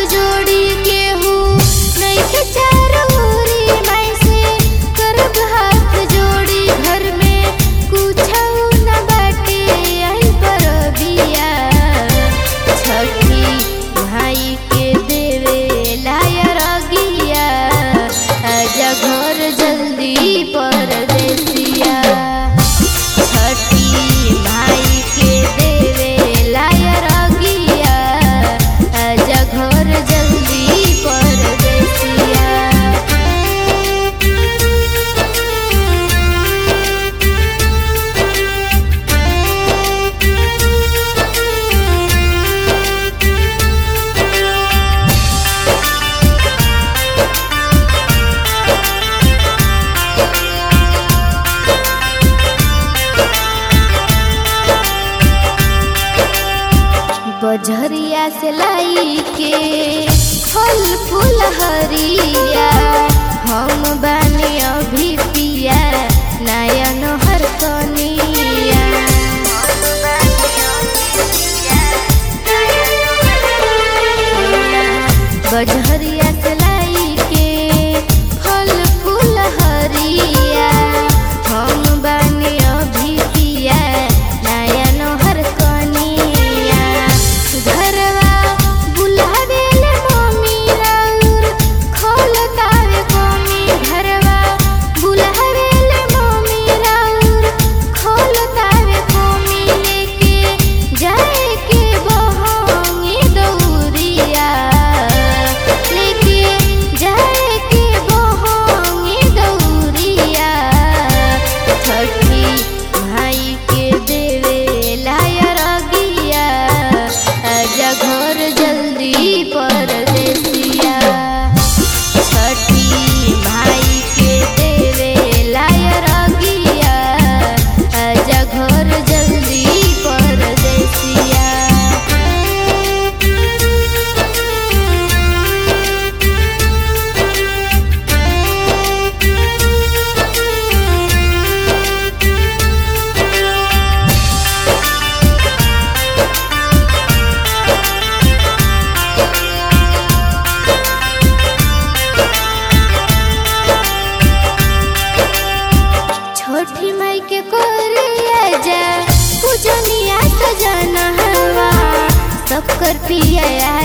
जोड़ी केहू नइखे चारोरी माई से करब हाथ जोड़ी घर में कुछौ न बाटे आई परबिया छठी भाई के देवे लायर गिया आजा घर जल्दी परदेसिया छठी भाई के देवे लायर गिया आजा घर जल्दी परदेसिया बजरिया से लाई के फल फूल हरिया हम बानी अभी पिया नयन हर कनिया बजरिया से लाई के फल फूल हरिया हम बानी अभी पिया नयन हर कनिया घरवा बुलावेल मम्मी राउर खोलतावे मम्मी घरवा बुलावेल मम्मी राउर खोलतावे मम्मी लेके जाए के बहंगी दौरिया लेके जाए के बहंगी दौरिया छठी भाई के देवे लायर गिया आजा घर जल्दी परदेसिया छठी भाई के देवे लायर गिया आजा घर जल्दी परदेसिया छोटी माई के कोरिया जा पूजनिया सजना हवा सब कर पिया